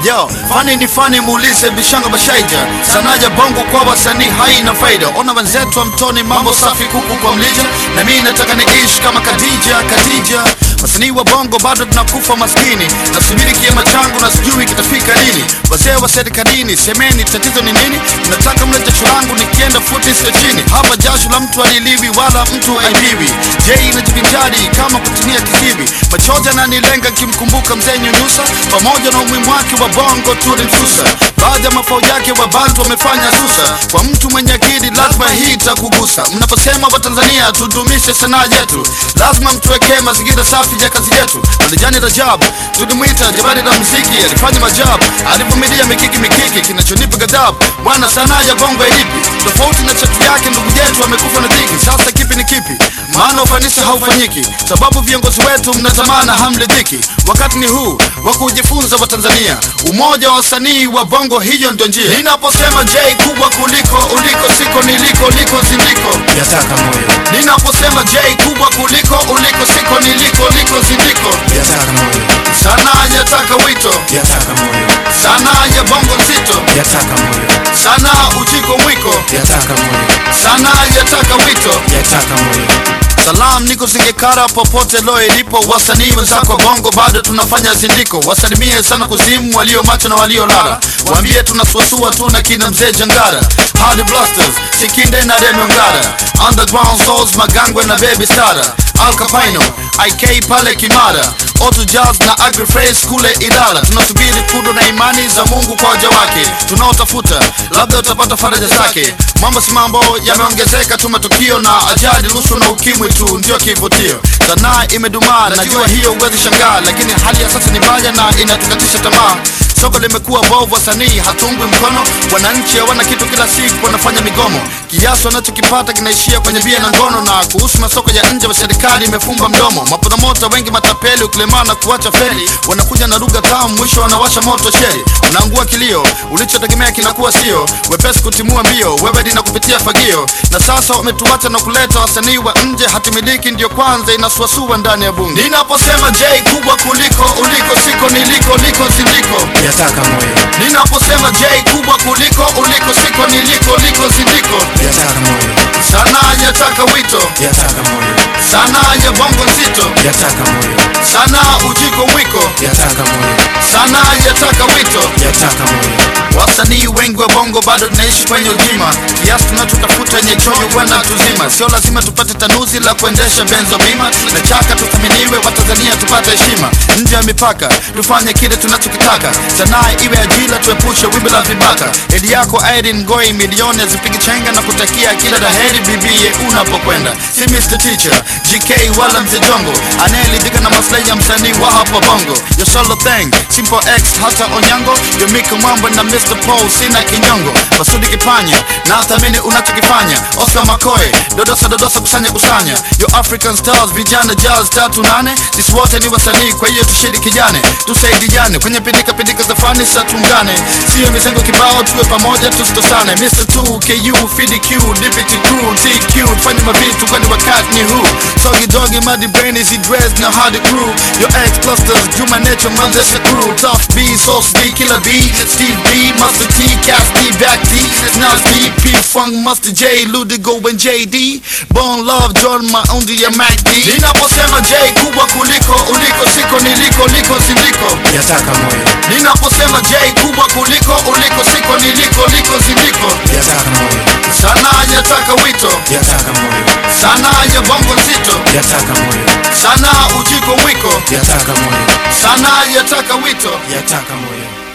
Yo, fani ni fani, muulize Bishanga Bashaija. Sanaa ya bongo kwa wasanii haina faida. Ona wenzetu wa mtoni, mambo safi kuku kwa mlija, na mimi nataka niishi kama Khadija, Khadija. Wasanii wa bongo bado tunakufa maskini, nasubiri kiama changu na sijui kitafika lini. Wazee wa serikalini, semeni tatizo ni nini? Nataka mle jasho langu nikienda futi sio chini. Hapa jasho la mtu aliliwi wala mtu aibiwi. Je, inajivinjari kama kutumia kizibi? Machozi ananilenga kimkumbuka mzee Nyunyusa, pamoja na umuhimu wake wa bongo tulimsusa. Baadhi ya mafao yake wa bantu wamefanya susa. Kwa mtu mwenye akili lazima hii itakugusa. Mnaposema Watanzania tudumishe sanaa yetu, lazima mtuwekee mazingira safi ya kazi yetu. Alijani Rajab tulimwita jabari la muziki, alifanya majabu, alivumilia mikiki mikiki, kinachonipa ghadhabu. Bwana, sanaa ya bongo ilipi tofauti na chatu yake? Ndugu yetu amekufa na dhiki, sasa kipi ni kipi? Maana ufanisi haufanyiki, sababu viongozi wetu mnatamana hamridhiki. Wakati ni huu wa kujifunza Watanzania, umoja wa wasanii wa bongo, hiyo ndio njia. Ninaposema J kubwa kuliko uliko, siko niliko, liko zindiko yataka moyo, Ninaposema J kubwa kuliko uliko, siko niliko, liko zindiko. yataka moyo, Sanaa yataka wito, yataka moyo, sanaa ya bongo nzito, yataka moyo, sanaa ujiko mwiko, yataka moyo, sanaa yataka wito. yataka moyo, Salam niko Singekara popote lo ilipo, wasanii wenzako bongo bado tunafanya zindiko. Wasalimie sana kuzimu, walio macho na walio lala, waambie tunasuasua tu na kina mzee Jangara, Hardy Blasters, Sikinde na Remy Ongara, Underground Souls, Magangwe na Baby Sara, Al Capino, IK pale Kimara, Auto Jazz na Agri Fresh kule Ilala. Tunasubiri kudo na imani za Mungu kwa waja wake tunaotafuta, labda utapata faraja zake. Mambo si mambo yameongezeka tu, matukio na ajali, rushwa na ukimwi tu ndio kivutio. Sanaa imedumaa, najua hiyo huwezi shangaa, lakini hali ya sasa ni mbaya na inatukatisha tamaa. Soko limekuwa bovu, wasanii hatungwi mkono, wananchi hawana kitu, kila siku wanafanya migomo. Kiasi wanachokipata kinaishia kwenye bia na ngono, na kuhusu masoko ya nje, wa serikali imefumba mdomo. Mapromota wengi matapeli, ukilemana kuacha feli, wanakuja na lugha tamu, mwisho wanawasha moto sheri, unaangua kilio, ulichotegemea kinakuwa sio wepesi kutimua mbio, wewe dina kupitia fagio, na sasa wametuacha na kuleta wasanii wa nje, hatimiliki ndio kwanza inasuasua ndani ya bunge. Ninaposema J kubwa kuliko uliko, siko niliko, liko zindiko yataka moyo, Ninaposema J kubwa kuliko uliko, siko niliko, liko zindiko. yataka moyo, Sanaa yataka wito, yataka moyo, sanaa ya bongo nzito, yataka moyo, sanaa ujiko mwiko, yataka moyo, sanaa yataka wito. yataka moyo, Wasanii wengi wa bongo bado tunaishi kwenye ujima, kiasi tunachotafuta yenye choyo kwenda tuzima. Sio lazima tupate tanuzi la kuendesha benzo bima, na chaka tuthaminiwe, Watanzania tupate heshima nje ya mipaka, tufanye kile tunachokitaka. Sanaa iwe ajira, tuepushe wimbi la vibaka. Hedi yako Irene Ngoi, milioni azipigi chenga na kutakia kila laheri bibie unapokwenda. Si Mr. Teacher, GK wala mzee Jongo, anayeridhika na maslahi ya msanii wa hapa bongo. Your solo thing, Simple X hata Onyango, Yo Miko Mambo na Mr. Paul, sina kinyongo. Masudi Kipanya, na thamini unachokifanya. Oscar Makoe, dodosa dodosa, kusanya kusanya. Yo African Stars, vijana jazz tatu nane. Sisi wote ni wasanii, kwa hiyo tushirikiane, tusaidiane kwenye pindika pindika za fani, sa tuungane, sio mizengo kibao, tuwe pamoja tusitosane. Mr. 2 KU FDQ Deputy Crew TQ, tufanye mavitu kwani wakati ni huu. Sogi dogi madi brain is dress na hard crew. Your ex clusters, Juma Nature Manzesha crew. Tough B, Sauce B, Killer B, Steve B, Master T, Cass D, Back D, Nas D, P Funk, Master J, Ludigo and JD. Bone Love, Jordan Maundi ya Mac D. Ninaposema J kubwa kuliko uliko, siko niliko, liko zindiko. yataka moyo, Ninaposema J kubwa kuliko uliko, siko niliko, liko zindiko. yataka moyo, Sanaa yataka wito, yataka moyo, sanaa ya bongo nzito, yataka moyo, sanaa ujiko mwiko, yataka moyo, sanaa yataka wito. yataka moyo.